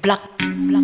black, black.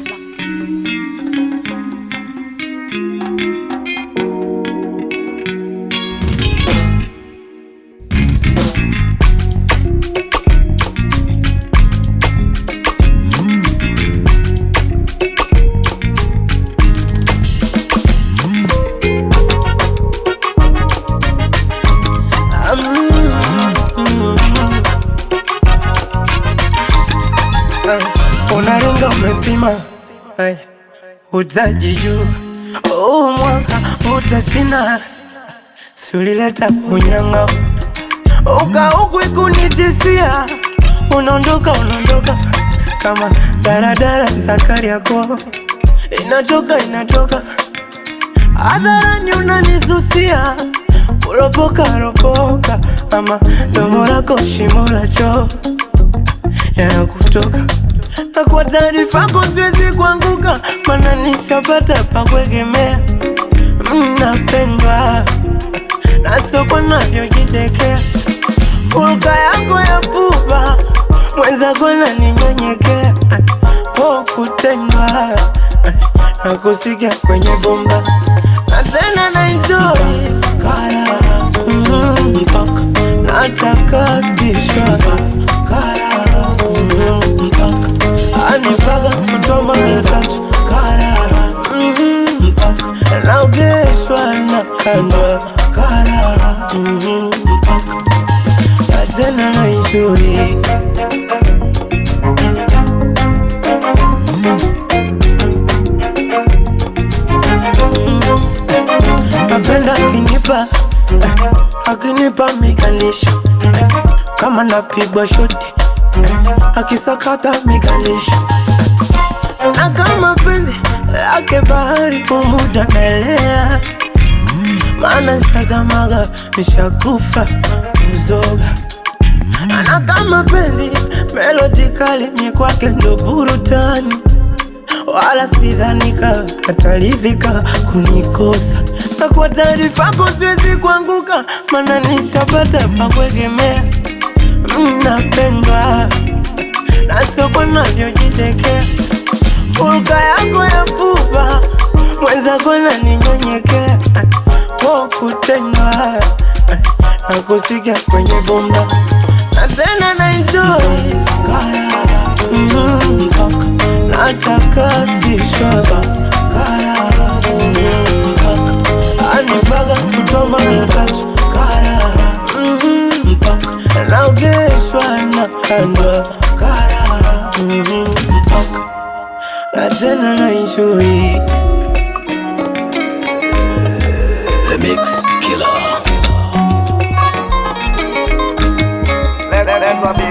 Unaringa umepima Ay, utaji juu huu mwaka utachina, si ulileta unyanga ukaukwi kunitisia, unaondoka unaondoka kama daradara za Kariakoo, inatoka inatoka hadharani, unanisusia kuropoka ropoka, ama domo lako shimo la choo yanakutoka na kwa taarifa yako siwezi kuanguka, mana nishapata pa kuegemea. Mnapendwa na soko navyojidekea, hulka yako ya pupa mwenzako naninyenyekea, po kutendwa na kusikia kwenye bomba na tena na enjoy kara mm, mpaka nataka kishwa kara mm, mpaka anipaga kutoa mara tatu kara mm, mpaka naogeshwa na kandwa kara mm, mpaka na tena na enjoy napenda akinipa eh, akinipa miganisho eh, kama napigwa shoti eh, akisakata miganisho eh, na kama penzi lake bahari umuda naelea maana sazamaga nishakufa kuzoga na kama penzi melodi kali mi kwake ndo burutani wala sidhanika ataridhika kunikosa na kwa taarifa yako siwezi kuanguka, mana nishapata pa kuegemea. Mnapendwa na soko navyojidekea, hulka yako ya pupa mwenzako naninyenyekea, po kutendwa na kusikia kwenye bomba na tena na enjoy kara mm, mpaka nataka kishwa kara mm, mpaka anipaga kutoa mara tatu kara mm, mpaka naogeshwa na kandwa kara mm, mpaka na tena na enjoy The Mix Killer. Let, let, let go